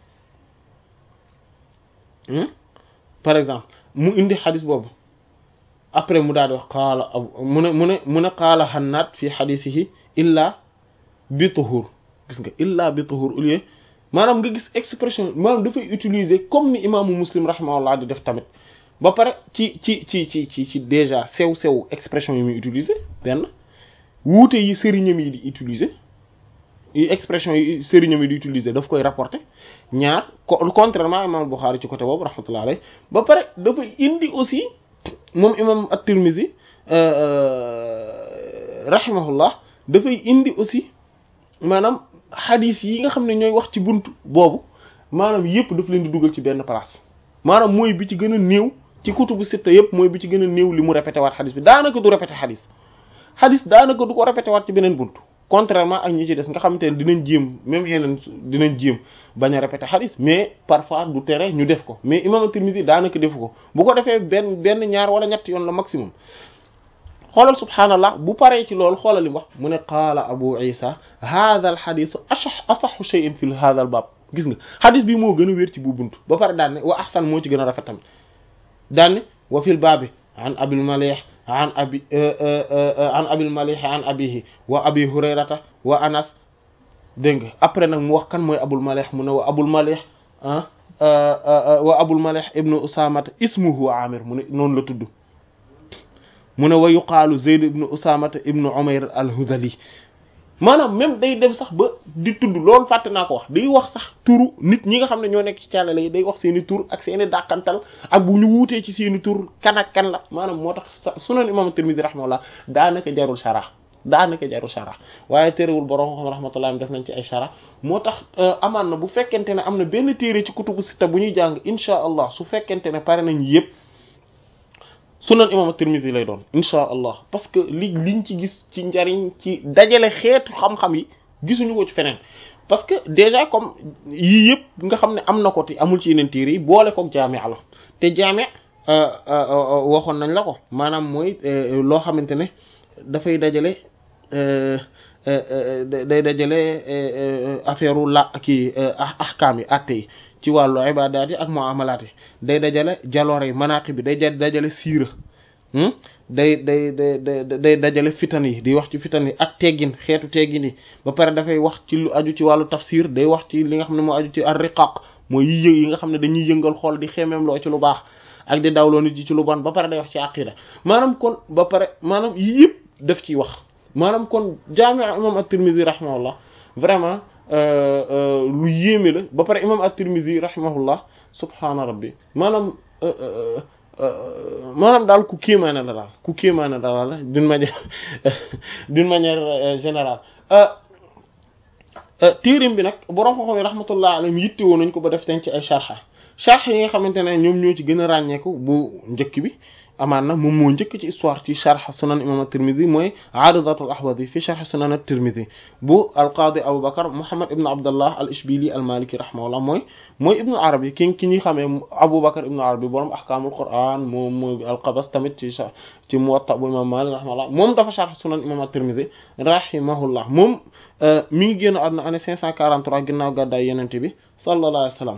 par exemple mu indi xadis boobu après mu daal di wax qaala mu ne mu ne mu ne qaala xannaat fi xadisihi illa bi tuhur gis nga illa bi tuhur au lieu maanaam nga gis expression maanaam dafay utiliser comme ni imaamu muslim rahimahullah di def tamit ba pare ci ci ci ci ci ci déjà sew sew expression yi muy utiliser benn wuute yi sëriñam yi di utiliser yi expression yi sëriñam yi di utiliser daf koy rapporter ñaar contrairement imam Bukhari ci côté boobu rahmatullah alayhi ba pare dafay indi aussi moom imam at-Tirmidhi rahimahullah dafay indi aussi maanaam xadis yi nga xam ne ñooy wax ci buntu boobu maanaam yëpp daf leen di dugal ci benn place maanaam mooy bi ci gën a néew ci kutubu sitta yëpp mooy bi ci gën a néew li mu répété waat xadis bi daanaka du répété xadis xadis daanaka du ko répété waat ci beneen buntu contrairement ak ñi ci des nga xamante ne dinañ jéem même yeneen dinañ jéem bañ a répété xadis mais parfois du tere ñu def ko mais imam Tirmidhi daanaka defu ko bu ko defee benn benn ñaar wala ñett yoon la maximum xoolal subhaanallah bu paree ci loolu xoolal li mu wax mu ne qaala abu isa hadha al xadisu asah asaxu shay'in fi hadha al baab gis nga xadis bi moo gën a wér ci bu buntu ba pare daan ne wa ahsan moo ci gën a rafet tamit daan ne wa fil baabi an abil malih an abi an abil malih an abihi wa abi hurayrata wa anas dégg nga après nag mu wax kan mooy abul malih mu ne wa abul malih ah wa abul malih ibnu usamata ismuhu amir mu ne noonu la tudd mu ne wa yuqaalu zayd ibnu usamata ibnu umayr al-hudhali maanaam même day dem sax ba di tudd loolu fàtte naa ko wax day wax sax turu nit ñi nga xam ne ñoo nekk ci càllale yi day wax seeni tur ak seeni dàqantal ak bu ñu wuutee ci seeni tur kan ak kan la maanaam moo tax sunan imam Tirmidhi rahimahullah daanaka jarul sharah daanaka jarul sharah waaye téerewul borom xam rahmatullah def nañ ci ay sharah moo tax amaan na bu fekkente ne am na benn téere ci kutubu sitta bu ñuy jàng insha allah su fekkente ne pare nañ yëpp sunan imam Tirmidhi lay doon insha allah parce que li liñ ci gis ci njariñ ci dajale xeetu xam-xam yi gisuñu ko ci feneen parce que déjà comme yii yëpp nga xam ne am na ko te amul ci yeneen téere yi boole koog jaami la te jaami waxoon nañ la ko maanaam mooy loo xamante ne dafay dajale day dajale affaire u la kii ahkaam yi atte yi ci wàllu ibadaat yi ak muamalaat yi day dajale jaloore yi manaqi bi day dajale siira day day day day dajale fitan yi di wax ci fitan yi ak teggin xeetu teggin yi ba pare dafay wax ci lu aju ci wàllu tafsir day wax ci li nga xam ne moo aju ci ar riqaq mooy yi yëg yi nga xam ne dañuy yëngal xool di xemeem loo ci lu baax ak di dawloo nit yi ci lu bon ba pare day wax ci aqida maanaam kon ba pare maanaam yii yëpp daf ciy wax maanaam kon jaami imam at-Tirmidhi rahimahullah vraiment lu yéeme la ba pare imam at-Tirmidhi rahimahullah subhaana rabbi maanaam maanaam daal ku kéemaane la daal ku kéemaane la daal d'une manière d'une manière générale téerim bi nag borom xam-xam yi rahmatullah alayhim yitte woon nañ ko ba def ten ci ay sharha sharh yi nga xamante ne ñoom ñoo ci gën a ràññeeku bu njëkk bi amaan na moom moo njëkk ci histoire ci sharh sunan imam at-Tirmidhi mooy aaridatul ahwadi fi sharh sunan at-Tirmidhi bu al-Qadi Abu Bakr Muhammad ibn Abdullah al-Ishbili al-Maliki rahimahullah mooy mooy ibnu arabi ki ki ñuy xamee Abu Bakr ibnu arabi borom ahkamul Qur'an moom mooy al-Qabas tamit ci ci Muwatta bu imam Malik rahimahullah moom dafa sharh sunan imam at-Tirmidhi rahimahullah moom mi ngi génn àdduna année 543 ginnaaw gàddaay Yonent bi sallallahu alayhi wa sallam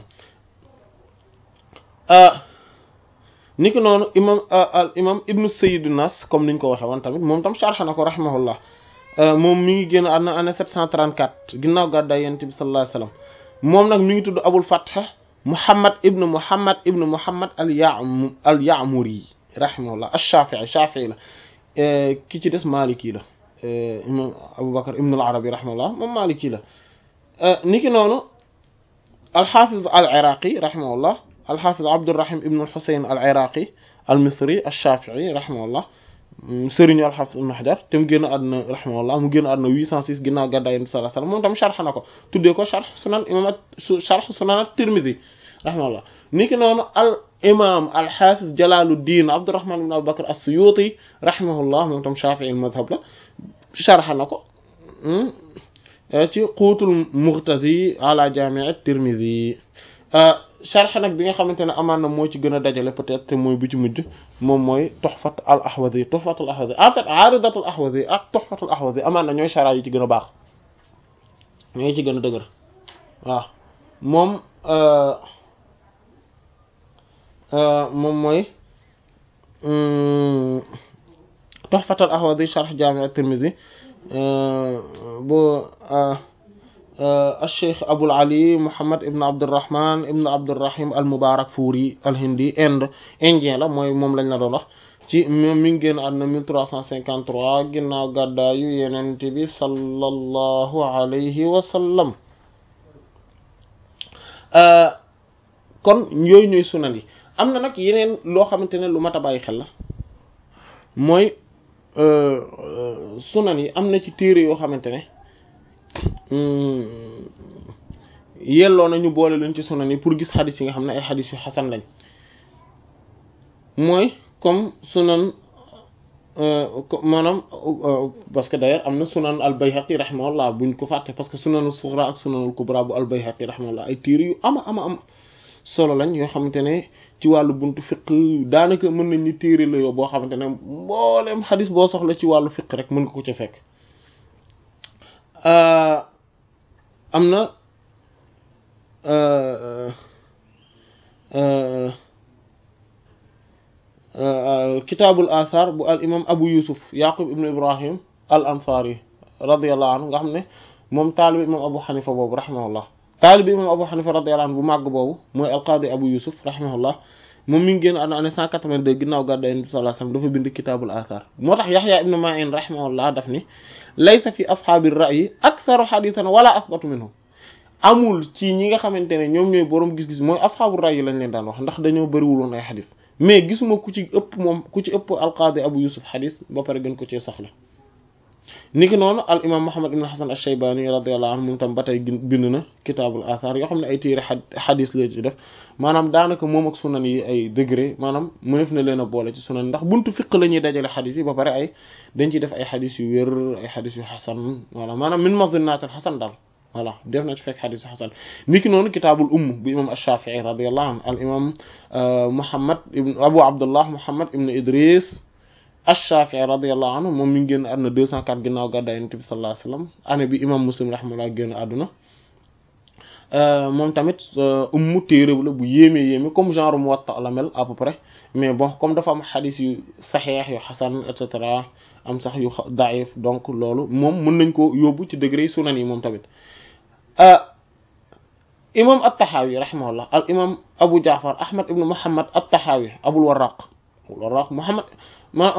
niki noonu imam al imam ibnu Sayyid an-Nas comme niñ ko waxee woon tamit moom tam sharh na ko rahimahullah moom mi ngi génn àdduna année 734 ginnaaw gàddaay Yonent bi sallallahu alayhi wa sallam moom nag mi ngi tudd Abul Fath Muhammad ibnu Muhammad ibnu Muhammad al-Ya'mu al-Ya'muri rahimahullah ash-Shafi'i Shafi'i la ki ci des Maliki la imam Abu Bakr ibnu al-Arabi rahimahullah moom Maliki la niki noonu al-Hafiz al-Iraqi rahimahullah alxafiz abdurrahim ibn al-husayn al-iraqi al-misri al-shafi'i rahimahullah sëriñu alxafiz ibn hajar te mu génn àdduna rahimahullah mu génn àdduna 806 ginnaaw gàddaay yonent bi sallallahu alayhi wasallam moom tam sharx na ko tuddee ko sharx sunan imam sharx sunan at-tirmidhi rahimahullah ni ki noonu al imam alxafiz jalaluddin abdurrahman ibn abubakar as-suyuti rahimahullah moom tam shafi'i madhab la sharx na ko ci quutul mughtazi ala jami' at-tirmidhi sharx nag bi nga xamante ne amaan na moo ci gën a dajale peut-être te mooy bu ci mujj moom mooy tuhfat al ahwazi tuhfat al ahwazi en fait aaridat al ahwazi ak tuhfat al ahwazi amaan na ñooy shara yi ci gën a baax ñooy ci gën a dëgër waaw moom moom mooy tuhfat al ahwazi sharh jami' at-tirmidhi bu الشيخ أبو العلي محمد ابن عبد الرحمن ابن عبد الرحيم المبارك فوري الهندي Inde indien la mooy moom lañ la doon wax ci mi ngi génn àdduna 1353 ginnaaw gàddaayu Yonent bi sallallahu alayhi wa sallam kon yooyu ñooy sunan yi am na nag yeneen loo xamante ne lu mat a bàyyi xel la mooy sunan yi am na ci téere yoo xamante ne yelloo na ñu boole leen ci sunan yi pour gis xadis yi nga xam ne ay xadis yu xasan lañ mooy comme sunan maanaam parce que d'ailleurs am na sunan al bayhaqi rahimahullah buñ ko fàtte parce que sunanul sughra ak sunanul kubra bu al bayhaqi rahimahullah ay téere yu ama ama am solo lañ yoo xamante ne ci wàllu buntu fiq daanaka mën nañ ni téere la yoo boo xamante ne mbooleem xadis boo soxla ci wàllu fiq rek mën nga ko ca fekk am na kitaabul athar bu al imam abu yusuf yaqub ibnu ibrahim al ansari radiallahu anhu nga xam ne moom taalibi imam abu xanifa boobu rahimahullah taalibi imam abu xanifa radiallahu anhu bu màgg boobu mooy alqaadi abu yusuf rahimahullah moom mi ngi génn àdduna année 182 ginnaaw gàddaay Yonent bi sallallahu alayhi wasallam dafa bind kitaabul athar moo tax yaxya ibnu ma'in rahimahullah daf ni laysa fi ashaabi ra'yi aktharu hadithan wala asbatu minhum amul ci ñi nga xamante ne ñoom ñooy boroom gis-gis mooy ashaabu ra'yi lañ leen daan wax ndax dañoo bëriwul woon ay xadis mais gisuma ku ci ëpp moom ku ci ëpp alqaadi abu yusuf xadis ba pare gën ko ci soxla niki noonu al imam muhammad ibn hasan ash-shaybani radiyallahu anhu moom tam ba tey bind na kitaabul athar yoo xam ne ay téere xadis la ci def maanaam daanaka moom ak sunan yi ay degré maanaam mënef na leen a boole ci sunan ndax buntu fiq la ñuy dajale xadis yi ba pare ay dañ ciy def ay xadis yu wér ay xadis yu xasan voilà maanaam min mazinat al xasan daal voilà def na ci fekk xadis yu xasan niki noonu kitaabul umm bu imam ash-shafi'i radiyallahu anhu al imam muhammad ibn abu abdullah muhammad ibn idris ash-Shafi'i radiyallahu anhu moom mi ngi génn àdduna 204 ginnaaw gàddaay Yonent bi sallallahu alayhi wasallam année bi imam Muslim rahimahullah génn àdduna moom tamit ummu téere la bu yéeme yéeme comme genre Muwatta la mel à peu près mais bon comme dafa am xadis yu saxeex yu xasan et cetera am sax yu daif donc loolu moom mën nañ ko yóbbu ci degré sunan yi moom tamit imam at-Tahawi rahimahullah al imam Abu Ja'far Ahmad ibn Muhammad at-Tahawi Abul Warraq Abul Warraq Muhammad ma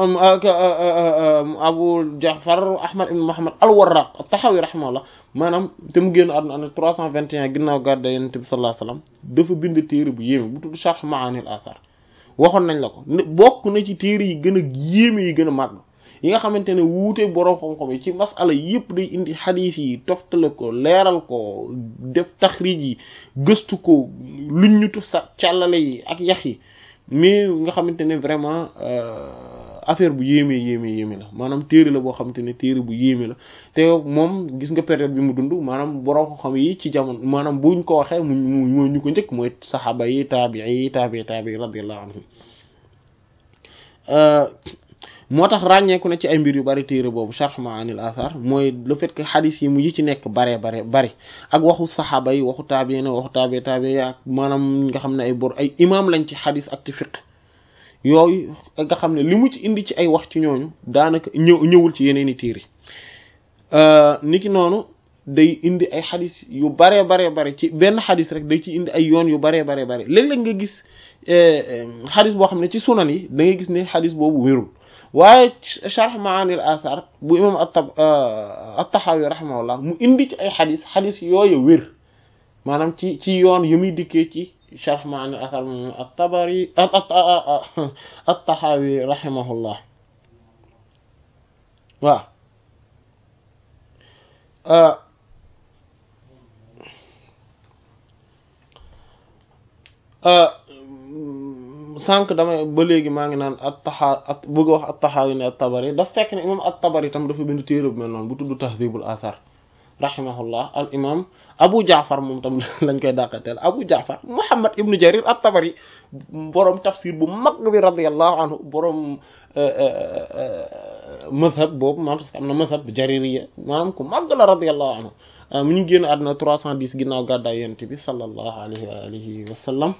Abu Ja'far Ahmad ibn Muhammad al-Warraq at-Tahawi rahimahullah maanaam te mu génn àdduna année 321 ginnaaw gàddaay Yonent bi sallallahu alayhi wasallam dafa bind téere bu yéeme bu tudd Sharh Ma'ani al-Athar waxoon nañ la ko bokk na ci téere yi gën a yéeme yi gën a màgg yi nga xamante ne wuute borom xam-xam yi ci masala yëpp day indi xadiis yi toftale ko leeral ko def taxrij yi gëstu ko luññutu sa càllale yi ak yax yi mais nga xamante ne vraiment affaire bu yéeme yéeme yéeme la maanaam téere la boo xamante ne téere bu yéeme la te moom gis nga période bi mu dund maanaam borom xam yi ci jamono maanaam buñ ko waxee mu mu ñu ko njëkk mooy saxaaba yi taabii yi taabii taabii radiyallahu anhum moo tax ràññeeku na ci ay mbir yu bari téere boobu Sharh Ma'anil Athar mooy le fait que xadis yi mu yi ci nekk bare bare bari ak waxu saxaaba yi waxu taabiin waxu taabi taabi ak maanaam nga xam ne ay bor ay imam lañ ci xadis ak ci fiqh yooyu nga xam ne li mu ci indi ci ay wax ci ñooñu daanaka ñëw ñëwul ci yeneen i téere niki noonu day indi ay xadis yu baree baree bare ci benn xadis rek day ci indi ay yoon yu baree baree bare léeg-léeg nga gis xadis boo xam ne ci sunan yi da ngay gis ne xadis boobu wérul waaye Sharh Ma'anil Athar bu imam at-Tahawi rahimahullah mu indi ci ay xadis xadis yooyu wér maanaam ci ci yoon yu muy dikkee ci sharh ma'ani al-athar moom at-Tabari at-Tahawi rahimahullah waaw sànq damay ba léegi maa ngi naan at-Taha at bëgg wax at-Tahawi ne at-Tabari daf fekk ne imam at-Tabari tam dafa bind téere bu mel noonu bu tudd Tahdhibul Athar rahimahullah al imam Abu Jaafar moom tam lañ koy dàqateel Abu Jaafar Muhammad ibnu Jarir at-Tabari borom tafsir bu mag bi radiyallahu anhu borom mazhab boobu maanaam parce que am na mazhab jaririya maanaam ku mag la radiyallahu anhu mu ñu génn àdduna 310 ginnaaw gàddaay yonent bi sallallahu alayhi wa alihi wa sallam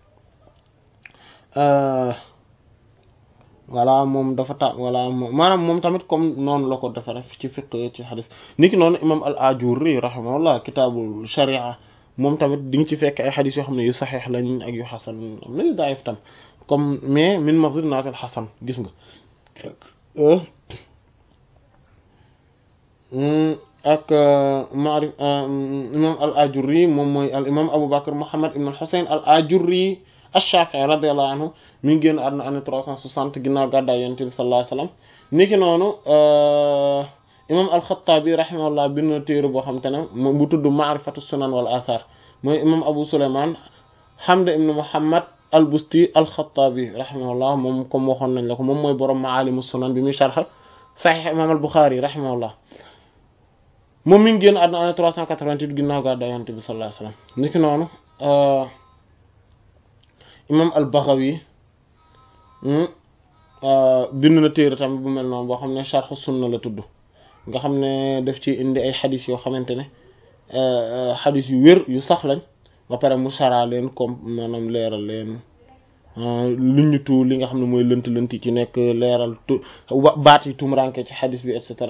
voilà moom dafa ta voilà maanaam moom tamit comme noonu la ko defare ci fiqh ci hadith niki noonu imam al ajurri rahimahullah kitaabul sharia moom tamit di nga ci fekk ay hadith yoo xam ne yu saxiix lañ ak yu xasan am na yu daayif tam comme mais min mazinatil xasan gis nga ak maarif imam al ajurri moom mooy al imam abou bakr muhammad ibn al husayn al ajurri ash-Shafi'i radiyallahu anhu mi ngi génn àdduna année 360 ginnaaw gàddaay yonent bi sallallahu alayhi wasallam niki noonu imam al-Khattabi rahimahullah bind na téere boo xam te ne moom bu tudd ma'rifatu sunan wal athar mooy imam Abu Sulayman Hamd ibn Muhammad al-Busti al-Khattabi rahimahullah moom comme waxoon nañ la ko moom mooy borom Ma'alimu sunan bi muy sharh Sahih imam al-Bukhari rahimahullah moom mi ngi génn àdduna année 388 ginnaaw gàddaay yonent bi sallallahu alayhi wasallam niki noonu imam al-Baghawi bind na téere tamit bu mel noonu boo xam ne sharh sunna la tudd nga xam ne daf ci indi ay xadis yoo xamante ne xadis yu wér yu sax lañ ba pare mu saraa leen comme maanaam leeral leen lu ñu tu li nga xam ne mooy lënt lënt yi ci nekk leeral tu baat yi tumranke ci xadis bi et cetera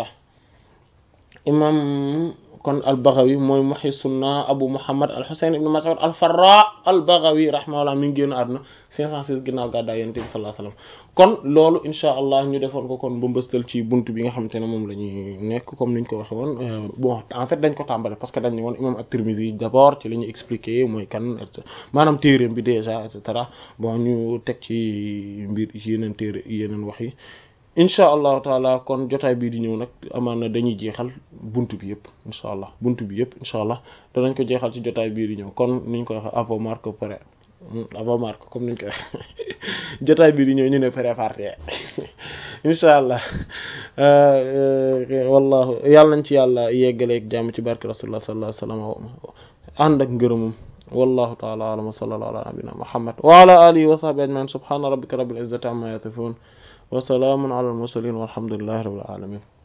imam kon al-Baghawi mooy muhyi sunna Abu Muhammad al-Husayn ibn Mas'ud al-Farra al-Baghawi rahimahullah mi ngi génn àdduna 506 ginnaaw gàddaay Yonent bi sallallahu alayhi wasallam kon loolu insha allah ñu defoon ko kon ba mbëstal ci buntu bi nga xamante ne moom la ñuy nekk comme niñ ko waxe woon bon en fait dañ ko tàmbale parce que dañ ne woon imam at-Tirmidhi d'abord ci li ñu expliqué mooy kan maanaam téereem bi déjà et cetera bon ñu teg ci mbir yeneen téere yeneen wax yi incha allahu taala kon jotaay bii di ñëw nag amaan na dañuy jeexal bunt bi yëpp incha allah bunt bi yëpp incha allah danañ ko jeexal ci jotaay bii di ñëw kon niñ ko waxee avant marque pré avant marque comme niñ ko waxee jotaay bii di ñëw ñu ne préparé incha allah wallahu yàlla nañ ci yàlla yeggaleeg jàmm ci barke rasulullah sallallahu alayhi wa sallam ànd ak ngërëmam wallahu taala alam wa sallallahu ala nabina muhammad wa ala alihi wa sahbihi ajmain subhana rabbika rabbil izzati amma yasifun wa salaamun ala al mursalin walhamdulillahi rabbil alamin